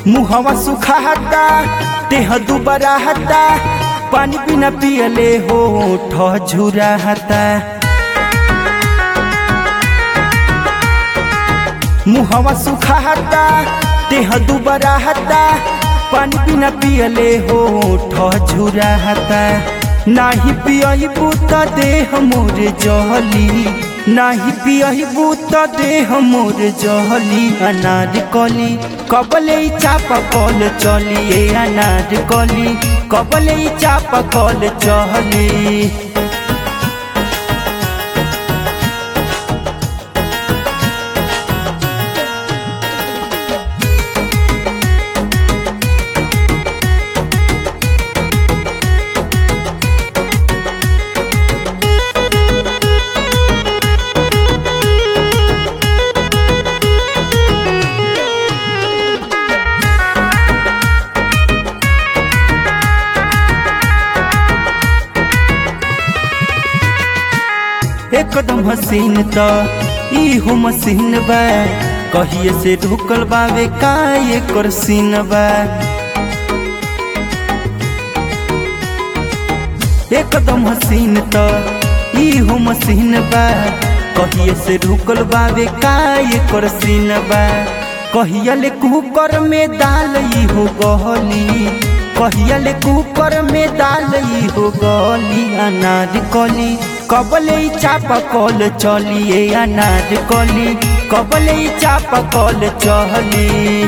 मुहवा सुखाता देह दुबराहता पानी बिना पियले हो झुराहता मुहवा सुखाता देह दुबराहता पानी बिना पियले हो झुराहता नाही पियबू त देह मोर जहली नाही पियबू त देह मोर जहली अनार कली कबले चापा कल चली ए अनार कली कबले चापा कल चली एकदम हसीन त इहो मसीन बा कहिए से ढुकल बावे का एकर सीन बा एकदम हसीन त इहो मसीन बा कहिए से ढुकल बावे का एकर सीन बा कहिया ले कुकर में दाल इहो गहली कहिया ले कुकर में दाल इहो गली अनार कली कबले चापा कल चली ए अनार कली कबले चापा कल चली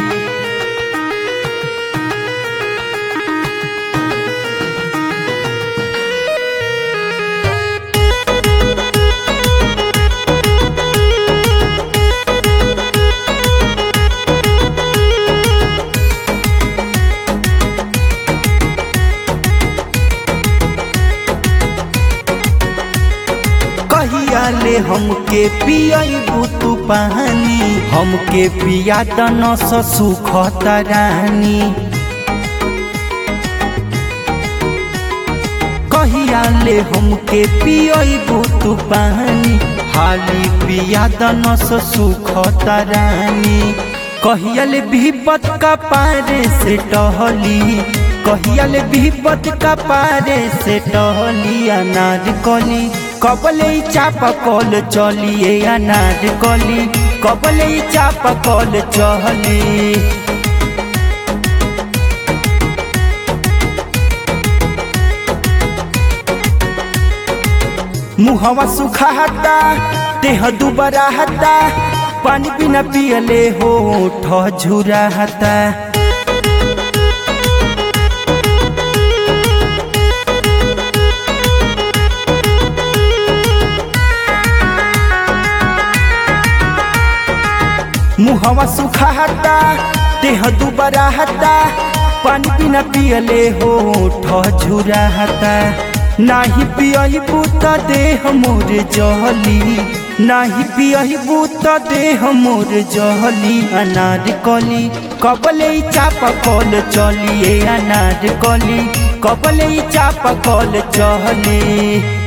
कहिया ले हमके पियबू तू पानी हमके पिया दन सुख रानी कहिया ले हमके पियबू तू पानी हाली पिया दन सुख रानी कहिया ले विपत का पारे से टहली कहिया ले विपत का पारे से टहली अनार कली कबले चापा कल चली ए अनार कली कबले चापा कल चली मुहवा सुखाता देह दुबराहता पानी बिना पियले हो झुराहता मुहवा सुखाता देह दुबराहता पानी बिना पियले हो झुराहता नाही पियबू त देह मोर जहली नाही पियबू त देह मोर जहली अनार कली कबले चापा कल चली ए अनार कली कबले चापा कल चली